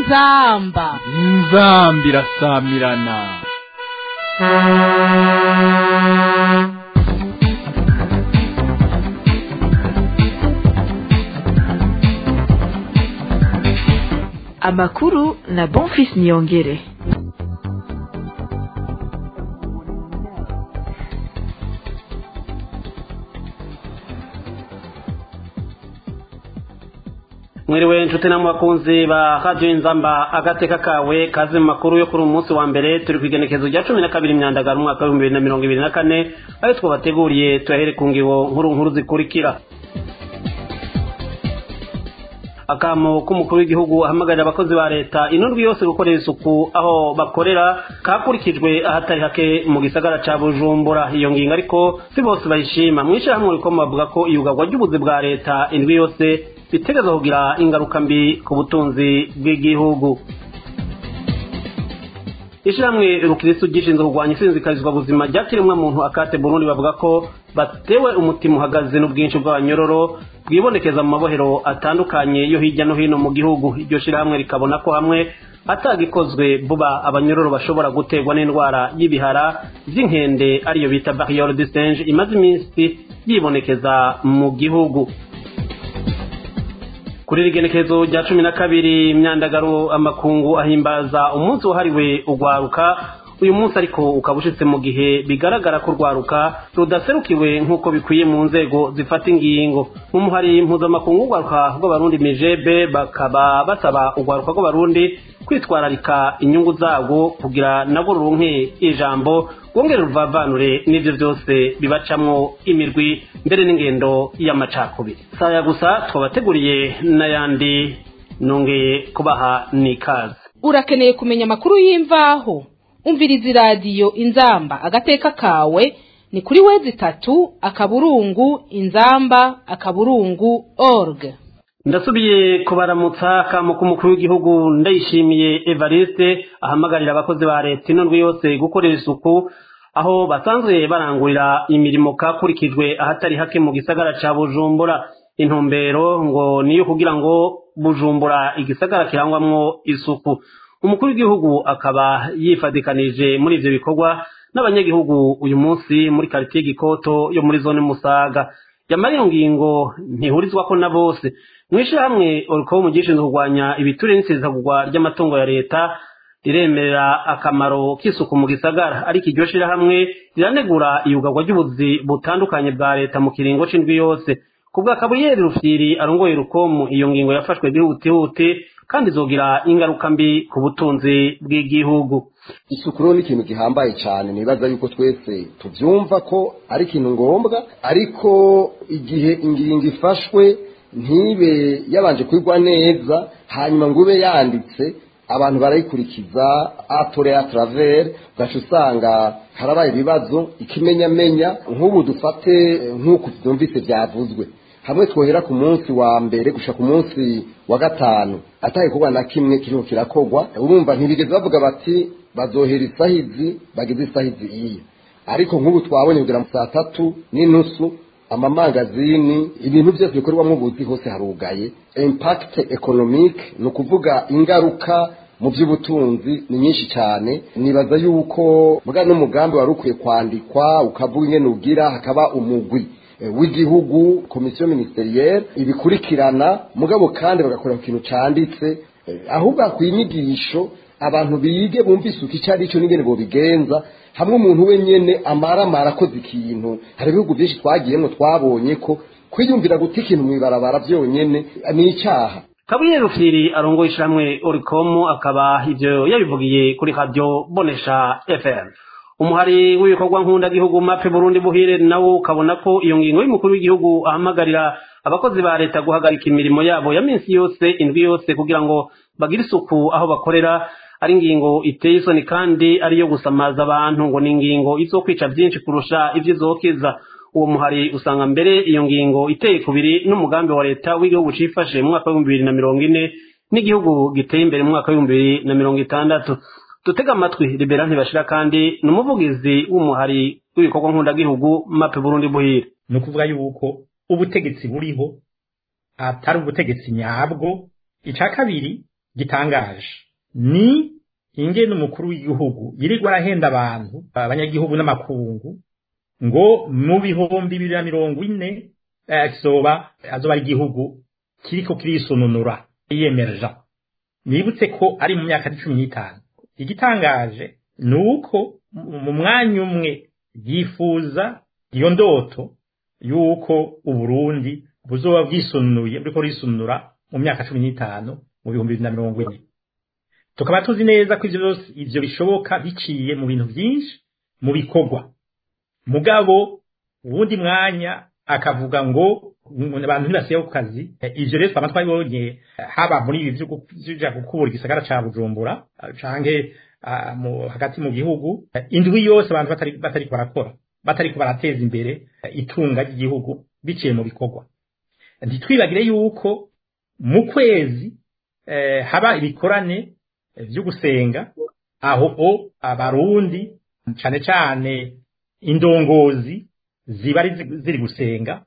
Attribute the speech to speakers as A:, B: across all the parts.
A: inzamba
B: inzamba irasamirana
C: amakuru na bonfis niyongere
D: mwiriwe nshuti n'abakunzi ba radiyo inzamba agateka kawe kazi mu makuru yo kuri uyu munsi wa mbere turi ku igenekezo rya cumi na kabiri imyandagano umwaka w'ibihumbi bibiri na mirongo ibiri na kane ayo twabateguriye tuyahere ku ngingo nkuru nkuru zikurikira akamo k'umukuru w'igihugu ahamagarira abakozi ba leta inundwi yose gukorera isuku aho bakorera kakurikijwe ahatari hake mu gisagara ca bujumbura iyo ngingo ariko si bose bayishima mw'ishyirahamwe rikoma bavuga ko iyugarwa ry'ubuzi bwa leta indwi yose bitegereza kugira ingaruka mbi ku butunzi bw'igihugu ishyirahamwe rukirisitu gishinzwe kurwanya isinzikarizwa buzima ryakiremwa muntu akate burundi bavuga ko batewe umutima uhagaze n'ubwinshi bw'abanyororo bwibonekeza mu mabohero atandukanye yo hirya no hino mu gihugu iryo shyirahamwe rikabona ko hamwe atagikozwe vuba abanyororo bashobora guterwa n'indwara y'ibihara by'inkende ariyo bita bariyoro disenje imaze iminsi yibonekeza mu gihugu kuri rigenekezo rya cumi na kabiri myandagaro amakungu ahimbaza umunsi wahariwe ugwaruka uyu munsi ariko ukaba ushitse mu gihe bigaragara ko urwaruka rudaserukiwe nk'uko bikwiye mu nzego zifata ingingo nk'umuhari mpuzamakungu w'urwaruka rw'abarundi mijebe bakaba basaba urwaruka rw'abarundi kwitwararika inyungu zarwo kugira nabwo ruronke ijambo rwongere ruvavanure n'ivyo vyose bibacamwo imirwi mbere n'ingendo y'amacakubiri saya gusa twabateguriye n'ayandi nongeye kubaha n'ikaze
A: urakeneye kumenya amakuru y'imvaho umviriza iradiyo inzamba agateka kawe ni kuri wezi itatu akaburungu inzamba akaburungu org
D: ndasubiye kubaramutsa kamo k'umukuru w'igihugu ndayishimiye evariste ahamagarira abakozi ba leta inondwi yose gukorera isuku aho basanzwe barangurira imirimo kakurikijwe ahatari hake mu gisagara ca bujumbura intumbero ngo niyo kugira ngo bujumbura igisagara kirangwamwo isuku umukuru w'igihugu akaba yifadikanije muri ivyo bikorwa n'abanyagihugu uyu munsi muri karitiye gikoto yo muri zone musaga yamara iyo ngingo ntihurizwako na bose mw'ishirahamwe orikomu mu gishinzwe kurwanya ibiture n'isesagurwa ry'amatungo ya leta riremerera akamaro k'isuku mu gisagara ariko iryo shirahamwe riranegura iyugarwa ry'ubuzi butandukanye bwa leta mu kiringo c'indwi yose kubwa kabuyeri rufyiri arongoye rukomu iyo ngingo yafashwe bihutihuti kandi izogira ingaruka mbi ku butunzi bw'igihugu
E: isuku rero ni ikintu gihambaye cyane nibaza yuko twese tubyumva ko ari ikintu ngombwa ariko igihe ingingo ifashwe ntibe yabanje kwigwa neza hanyuma ngo ube yanditse abantu barayikurikiza atore ya travere ugaca usanga harabaye ibibazo ikimenyamenya nk'ubu dufate nk'uku byumvise byavuzwe hamwe twohera ku munsi wa mbere gushika ku munsi wa gatanu ataye kuba na kimwe kirimo kirakogwa urumva ntibigeze bavuga bati bazohera isahizi bageze isahizi iyi ariko nk'ubu twabonye kugera mu saa tatu n'inusu amamangazini ibintu byose bikorerwamo ubuzi hose harugaye impact economique ni ukuvuga ingaruka mu by'ubutunzi ni nyinshi cyane nibaza yuko bwa n'umugambi wari ukwiye kwandikwa ukavuga ingene ugira hakaba umugwi w'igihugu komisiyo ministeriyeri ibikurikirana mugabo kandi bagakora ku kintu cyanditse ahubwo hakwiye inyigisho abantu bige bumva isuku icyo ari cyo n'ingene bobigenza hamwe umuntu wenyine amaramara akoze ikintu hari ibihugu byinshi twagiyemo twabonye ko kwiyumvira guta ikintu mu ibarabara byonyine ni icyaha
D: kabuyeri rufyiri arongoye ishyirahamwe orikomu akaba ivyo yabivugiye kuri radiyo bonesha fm umuhari w'ibikorwa nk'undagihugu mape burundi buhire nawo ukabona ko iyo ngingo y'umukuru w'igihugu ahamagarira abakozi ba leta guhagarika imirimo yabo ya minsi yose indwi yose kugira ngo bagire isuku aho bakorera ari ingingo iteye isoni kandi ariyo gusamaza abantu ngo ni ingingo izokwica byinshi kurusha ibyo izokiza uwo muhari usanga mbere iyo ngingo iteye kubiri n'umugambi wa leta w'igihugu cifashe mu mwaka w'ibihumbi bibiri na mirongo ine n'igihugu giteye imbere mu mwaka w'ibihumbi bibiri na mirongo itandatu dutega amatwi libera ntibashira kandi ni umuvugizi w'umuhari w'ibikorwa nk'undagihugu mape burundi buhire
F: ni ukuvuga yuko ubutegetsi buriho atari ubutegetsi nyabwo icya kabiri gitangaje ni ingene umukuru w'igihugu yirirwa arahenda abantu abanyagihugu n'amakungu ngo mu bihumbi bibiri na mirongo ine kizoba azoba ari igihugu kiriko kirisununura yiyemereja nibutse ko ari mu myaka cumi n'itanu igitangaje ni uko mu mwanya umwe yifuza iyo ndoto y'uko uburundi buzoba bwisunuye buriko burisunura mu myaka cumi n'itanu mu bihumbi bibiri na mirongo ine tukaba tuzi neza ko ivyo byose ivyo bishoboka biciye mu bintu vyinshi mu bikorwa mugabo uwundi mwanya akavuga ngo abantu ntibasiye ku kazi ivyo rero twaba twabibonye haba muri ibi vyo gukubura igisagara ca bujumbura canke hagati mu gihugu indwi yose abantu batariko barakora batariko barateza imbere itunga ry'igihugu biciye mu bikorwa ntitwibagire yuko mu kwezi haba ibikorane vyo gusenga aho abarundi cane cane indongozi ziba ziri gusenga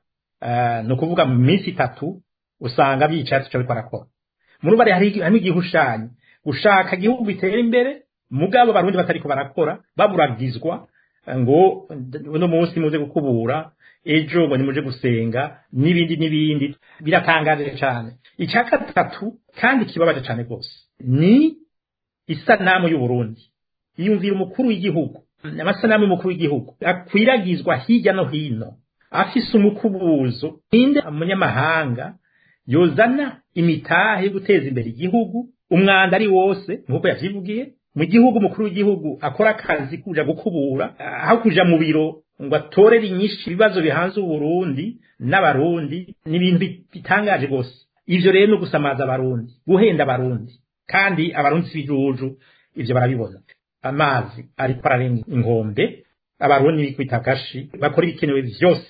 F: ni ukuvuga mu minsi itatu usanga bicaye tuco bariko barakora muri bari harimo igihushanyo gushaka igihugu bitera imbere mugabo abarundi batariko barakora baburagizwa ngo uno munsi muze gukubura ejo ngo nimuje gusenga n'ibindi n'ibindi biratangaje cyane icya gatatu kandi kibabaje cyane rwose ni isanamu y'uburundi yiyumvira umukuru w'igihugu amasanamu y'umukuru w'igihugu akwiragizwa hirya no hino afise umukubuzo ninde umunyamahanga yozana imitahe yo guteza imbere igihugu umwanda ari wose nk'uko yavyivugiye mu gihugu umukuru w'igihugu akora akazi kuja gukubura aho kuja mu biro ngo atorere inyinshi ibibazo bihanze uburundi n'abarundi ni ibintu bitangaje rwose ivyo rero no gusamaza abarundi guhenda abarundi kandi abarundi si bijuju ivyo barabibona amazi ariko ararenga inkombe abarundi bikubita agashi bakora ibikenewe vyose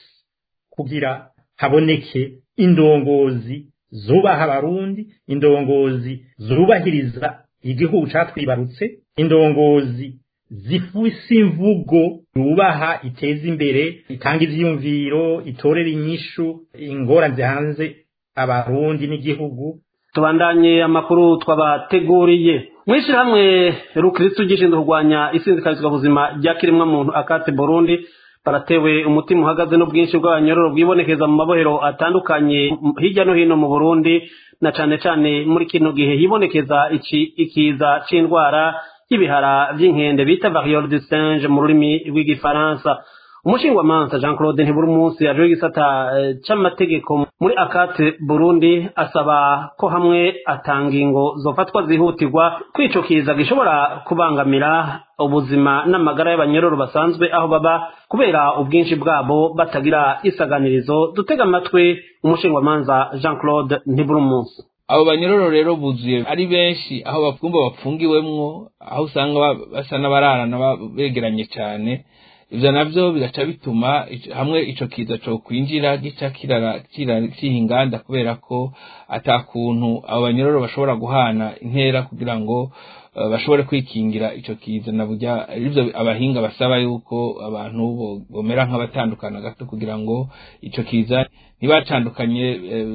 F: kugira haboneke indongozi zubaha abarundi indongozi zubahiriza igihugu catwibarutse indongozi zifise imvugo yubaha iteza imbere itanga ivyiyumviro itorera inyishu ingorane zihanze abarundi n'igihugu
D: tubandanye amakuru twabateguriye mw'ishirahamwe rukristo gishinzwe kurwanya isinzikarizwa buzima rya kiremwa muntu akate burundi baratewe umutima uhagaze n'ubwinshi bw'abanyororo bwibonekeza mu mabohero atandukanye hirya no hino mu burundi na cane cane muri kino gihe hibonekeza iki ikiza c'indwara y'ibihara vy'inkende bita variole du singe mu rurimi rw'igifaransa umushingwamanza jean claude ntiburi munsi aje w'igisata c'amategeko muri akate burundi asaba ko hamwe atangingo zofatwa zihutirwa kwico kiza gishobora kubangamira ubuzima n'amagara y'abanyororo basanzwe aho baba kubera ubwinshi bwabo batagira isaganirizo dutega amatwi umushingwamanza jean claude ntiburi munsi
G: abo banyororo rero buzuye ari benshi aho bapfumba bapfungiwemwo aho usanga basa n'abararana begeranye cyane ivyo navyo bigaca bituma hamwe ico kiza co kwinjira gica kirara ciha inganda kubera ko ata kuntu abo banyororo bashobora guhana intera kugira ngo uh, bashobore kwikingira ico kiza na burya ivyo abahinga basaba yuko abantu bomera nk'abatandukana gato kugira ngo ico kiza ntibacandukanye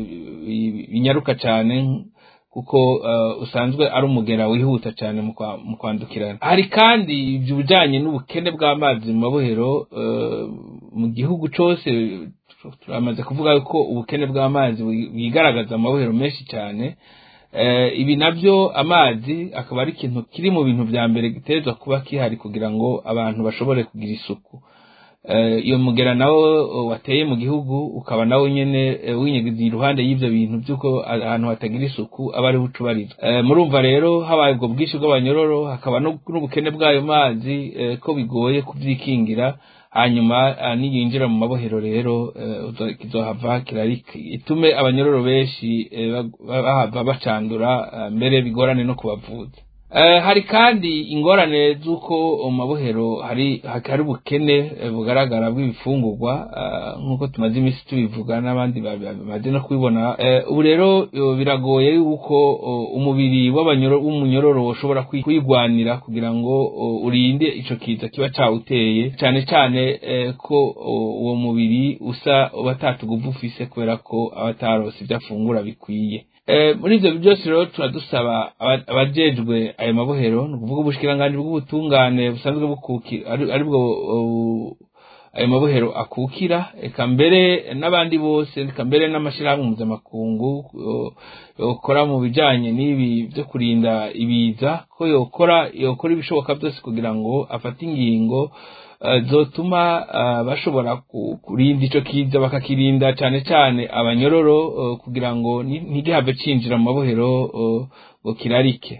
G: binyaruka cane kuko uh, usanzwe ari umugera wihuta cyane mu kwandukirana hari kandi ibyo bijanye n'ubukene bw'amazi mu mabohero uh, mu gihugu cose turamaze kuvuga ko ubukene bw'amazi bwigaragaza mu mabohero menshi cyane uh, ibi navyo amazi akaba ari ikintu kiri mu bintu vya mbere gitezwa kuba kihari kugira ngo abantu bashobore kugira isuku iyo mugera nawo wateye mu gihugu ukaba nawe nyene winyegiza iruhande y'ivyo bintu by'uko ahantu hatagira isuku aba ari bucubarizwa murumva rero habaye ubwo bwinshi bw'abanyororo hakaba n'ubukene bw'ayo mazi ko bigoye kubyikingira hanyuma niyinjira mu mabohero rero kizohava itume abanyororo benshi bahava bacandura mbere bigorane no kubavuza hari kandi ingorane z'uko mu mabohero hari hari ubukene bugaragara bw'ibifungurwa nk'uko tumaze iminsi tubivuga n'abandi bamaze no kubibona ubu rero biragoye yuko umubiri w'umunyororo ushobora kwigwanira kugira ngo urinde ico kiza kiba cawuteye cyane cyane ko uwo mubiri usa batatuguvu ufise kubera ko abatarose ibyo afungura bikwiye muri ivyo byose rero turadusaba abajejwe ayo mabohero ni ukuvuga ubushikiranganji bw'ubutungane busanzwe bukukira aribwo ayo mabohero akukira eka mbere n'abandi bose eka mbere n'amashirahamwe mpuzamakungu yokora mu bijanye n'ibi vyo kurinda ibiza ko yokora yokora ibishoboka byose kugira ngo afate ingingo zotuma bashobora kurinda ico kiza bakakirinda cane cane abanyororo kugira ngo ntigihave cinjira mu mabohero ngo kirarike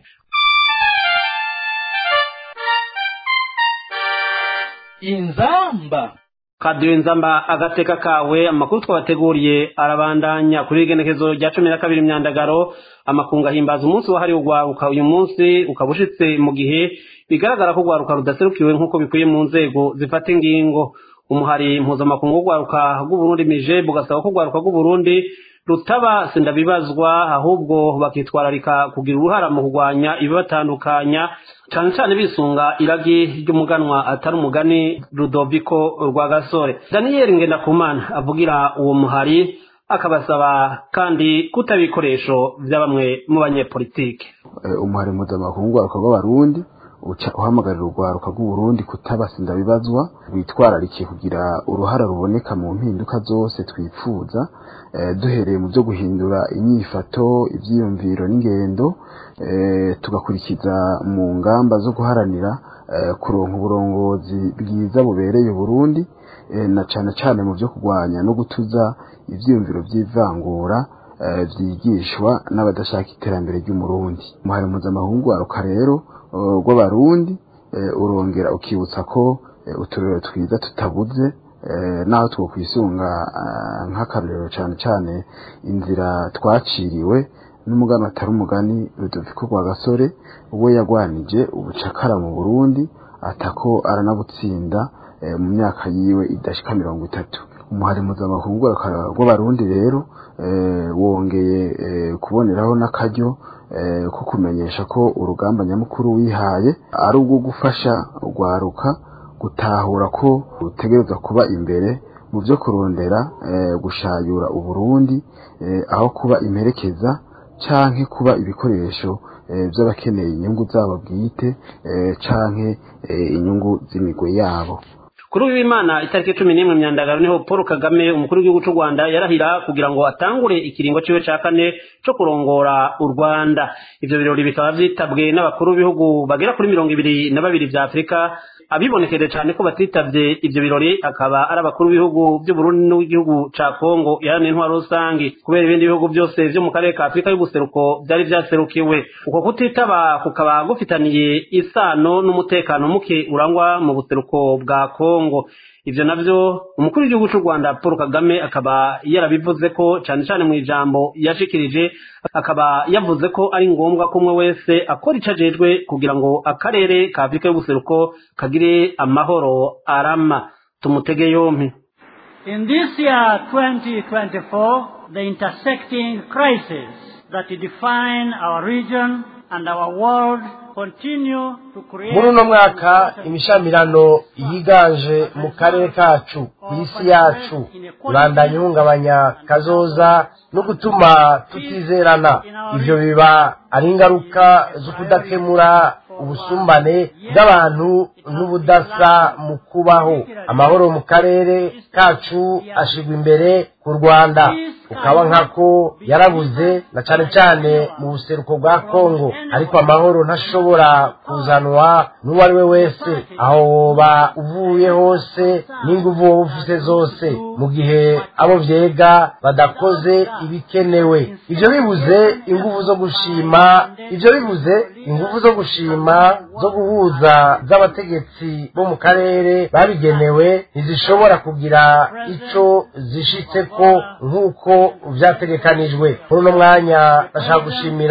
A: inzamba
D: kadiyo inzamba agateka kawe amakuru twabateguriye arabandanya kuri igenekezo rya cumi na kabiri myandagaro amakungu ahimbaza umunsi wahariwe ugwaruka uyu munsi ukaba ushitse mu gihe bigaragara ko ugwaruka rudaserukiwe nk'uko bikwiye mu nzego zifata ingingo umuhari mpuzamakungu w'ugwaruka rw'uburundi mije bugasaba ko ugwaruka rw'uburundi rutaba sindabibazwa ahubwo bakitwararika kugira uruhara mu kurwanya ibibatandukanya cyane cyane bisunga iragi ry'umuganwa atari umugani rudoviko rwa gasore daniyeli ngendakumana avugira uwo muhari akabasaba kandi kutaba ibikoresho bya bamwe mu banyepolitike
H: umuhari mpuzamakungu w'urwaruka rw'abarundi uca uhamagarira urwaruka rw'uburundi kutabasinda bibazwa bitwararike kugira uruhara ruboneka mu mpinduka zose twifuza duhereye mu byo guhindura inyifato ibyiyumviro n'ingendo tugakurikiza mu ngamba zo guharanira kuronka uburongozi bwiza bubereye uburundi na cyane cyane mu byo kurwanya no gutuza ibyiyumviro by'ivangura byigishwa n'abadashaka iterambere ry'umurundi umuhari mpuzamahungu waruka rero rw'abarundi urongera ukibutsa ko uturere twiza tutabuze naho twokwisunga nk'akarorero cyane cyane inzira twaciriwe n'umugani atari umugani rudoviko rwa gasore we yagwanije ubucakara mu burundi atako aranabutsinda mu myaka yiwe idashika mirongo itatu umuhari mpuzamahungu rw'abarundi rero wongeye kuboneraho n'akaryo ko kumenyesha ko urugamba nyamukuru wihaye ari ubwo gufasha urwaruka gutahura ko rutegereza kuba imbere mu byo kurondera gushayura uburundi aho kuba imperekeza canke kuba ibikoresho by'abakeneye inyungu zabo bwite canke inyungu z'imigwi yabo
D: kuri uyu w'imana itariki cumi n'imwe myandagaro niho paul kagame umukuru w'igihugu cy'u rwanda yarahira kugira ngo atangure ikiringo ciwe ca kane co kurongora u rwanda ivyo birori bikaba vyitabwe n'abakuru b'ibihugu bagera kuri mirongo ibiri na babiri vya afurika abibonekeje cyane ko batitavye ivyo birori akaba ari abakuru b'ibihugu by'uburundi n'uw'igihugu ca kongo iharanira intwaro rusangi kubera ibindi bihugu byose vyo mu karere ka afurika y'ubuseruko vyari vyaserukiwe uko kutitaba kukaba gufitaniye isano n'umutekano muke urangwa mu buseruko bwa kongo ivyo navyo umukuru w'igihugu cy'u rwanda paul kagame akaba yarabivuze ko cyane cyane mu ijambo yashikirije akaba yavuze ko ari ngombwa ko umwe wese akora ico ajejwe kugira ngo akarere ka afurika y'ubuseruko kagire amahoro arama tumutege yompi
I: In this year 2024, the intersecting crises that define our region and our world continue to create
J: muri uno mwaka imishamirano yiganje mu karere kacu ku isi yacu ibandanya ihungabanya kazoza no gutuma tutizerana ivyo biba ari ingaruka zo kudakemura ubusumbane bw'abantu n'ubudasa mu kubaho amahoro mu karere kacu ashigwa imbere ku rwanda ukaba nkako yarabuze na cane cane mu buseruko bwa kongo ariko amahoro ntashobora kuzanwa n'uwo ari we wese aho woba uvuye hose n'inguvu woba ufise zose mu gihe abo vyega badakoze ibikenewe ivyo bibuze inguvu zo gushima ivyo bibuze inguvu zo gushima zo guhuza z'abategetsi bo mu karere babigenewe ntizishobora kugira ico zishitseko nk'uko vyategekanijwe muri uno mwanya bashaka gushimira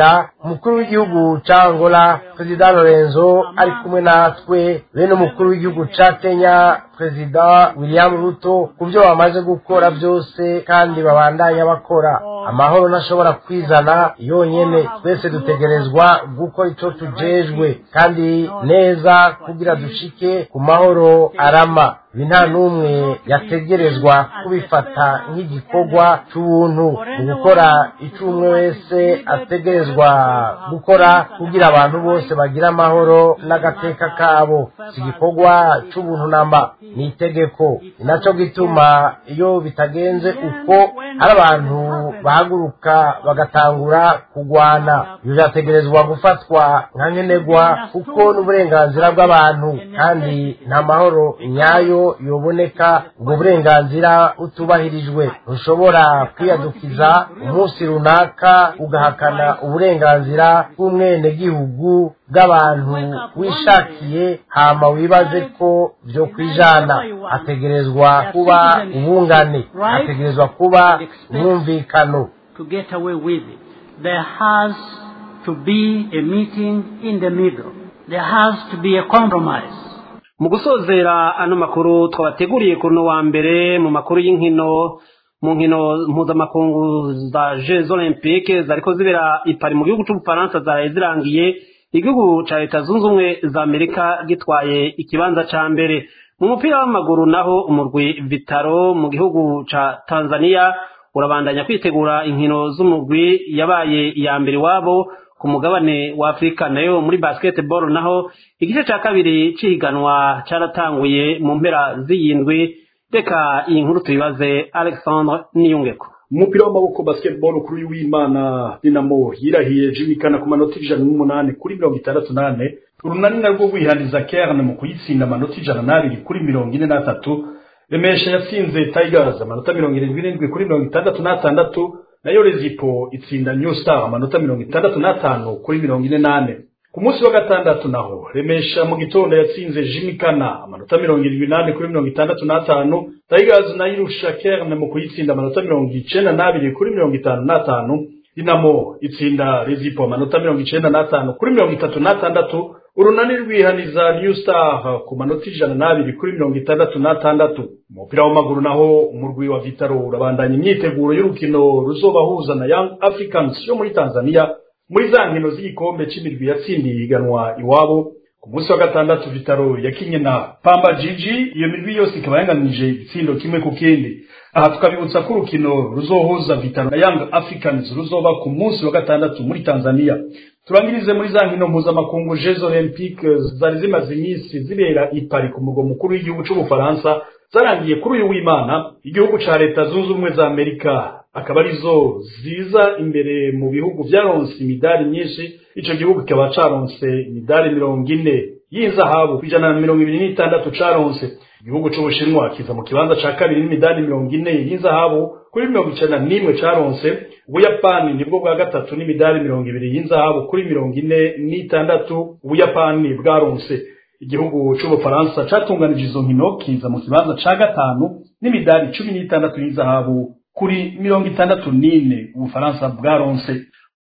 J: umukuru w'igihugu ca angola perezida lorenzo ari kumwe natwe bene umukuru w'igihugu ca kenya perezida william ruto ku byo bamaze gukora byose kandi babandanya bakora amahoro ntashobora kwizana yonyene twese dutegerezwa gukora ico tujejwe kandi neza kugira dushike ku mahoro arama ibi nta n'umwe yategerezwa kubifata nk'igikorwa c'ubuntu mu gukora ico umwe wese ategerezwa gukora kugira abantu bose bagire amahoro n'agateka kabo si igikorwa c'ubuntu namba ni itegeko ni naco gituma iyo bitagenze uko hari abantu bahaguruka bagatangura kugwana ibyo byategerezwa gufatwa nka nkenerwa kuko n'uburenganzira bw'abantu kandi nta mahoro nyayo yoboneka ubwo burenganzira butubahirijwe ntushobora kwiyadukiza umunsi runaka ugahakana uburenganzira bw'umwenegihugu bw'abantu wishakiye hama wibaze ko byo kwijana hategerezwa kuba ubungane hategerezwa kuba umwumvikano
I: to get away with it. There has to be a meeting in the middle. There has to be a compromise.
D: mu gusozera ano makuru twabateguriye ku runo wa mbere mu makuru y'inkino mu nkino mpuzamakungu za jeux olympique zariko zibera i Paris mu gihugu c'ubufaransa zaraye zirangiye igihugu ca leta zunze ubumwe za amerika gitwaye ikibanza ca mbere mu mupira w'amaguru naho umurwi vitaro mu gihugu ca tanzania urabandanya kwitegura inkino z'umugwi yabaye iya mbere iwabo ku mugabane wa afurika nayo muri basketball naho igice cya kabiri c'ihiganwa cyaratanguye mu mpera z'iyindwi reka iyi nkuru tuyibaze alexandre niyungeko
K: umupira w'amaboko basketball kuri uyu w'imana dinamo yirahiye jimikana ku manota ijana n'umunani kuri mirongo itandatu n'ane urunani narwo rwihaniza kerne mu kuyitsinda amanota ijana n'abiri kuri mirongo ine n'atatu remesha yatsinze tigers amanota mirongo irindwi n'indwi kuri mirongo itandatu n'atandatu nayo rezipo itsinda new star amanota mirongo itandatu n'atanu kuri mirongo ine n'ane ku munsi wa gatandatu naho remesha mu gitondo yatsinze jimikana amanota mirongo irindwi n'ane kuri mirongo itandatu n'atanu tigers nayo irusha kerne mu kuyitsinda amanota mirongo icenda n'abiri kuri mirongo itanu n'atanu dinamo itsinda rezipo amanota mirongo icenda n'atanu kuri mirongo itatu n'atandatu urunani rwihaniza new star ku manota ijana n'abiri kuri mirongo itandatu n'atandatu umupira w'amaguru naho umurwi wa vitaro urabandanya imyiteguro y'urukino ruzobahuza na young africans yo muri tanzania muri za nkino z'igikombe cy'imirwi yatsindiye ihiganwa iwabo ku munsi wa gatandatu vitaro yakinye na pamba jiji iyo mirwi yose ikaba yanganije igitsindo kimwe ku kindi aha tukabibutsa ko urukino ruzohuza vitaro na young africans ruzoba ku munsi wa gatandatu muri tanzania turangirize muri za nkino mpuzamakungu jeux olympique zari zimaze iminsi zibera i Paris ku murwa mukuru w'igihugu c'ubufaransa zarangiye kuri uyu w'imana igihugu ca leta zunze ubumwe za amerika akaba arizo ziza imbere mu bihugu vyaronse imidari myinshi ico gihugu kikaba caronse imidari mirongo ine y'inzahabu ijana na mirongo ibiri n'itandatu caronse igihugu c'ubushinwa kiza mu kibanza ca kabiri n'imidari mirongo ine y'inzahabu kuri mirongo icenda n'imwe caronse ubuyapani nibwo bwa gatatu n'imidari mirongo ibiri y'inzahabu kuri mirongo ine n'itandatu ubuyapani bwaronse igihugu c'ubufaransa catunganije izo nkino kiza mu kibanza ca gatanu n'imidari cumi n'itandatu y'inzahabu kuri mirongo itandatu n'ine ubufaransa bwaronse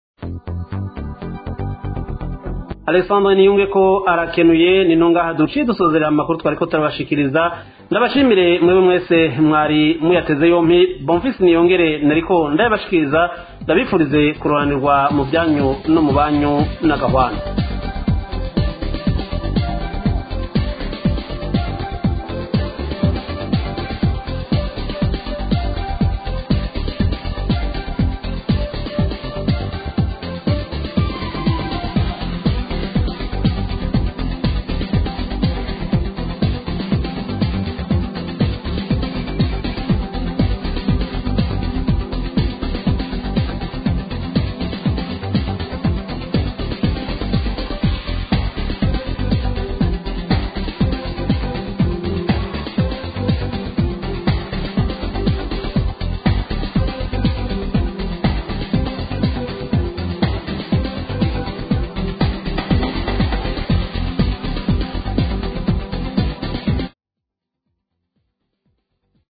D: alexandre niyunge ko arakenuye ni ntungaha duciye dusozerera amakuru twari ko turabashikiriza ndabashimire mwebwe mwese mwari muyateze yompi bomfisi niyongere nariko ndayabashikiriza ndabifurize kuroranirwa mu byanyu no mu banyu n'agahwana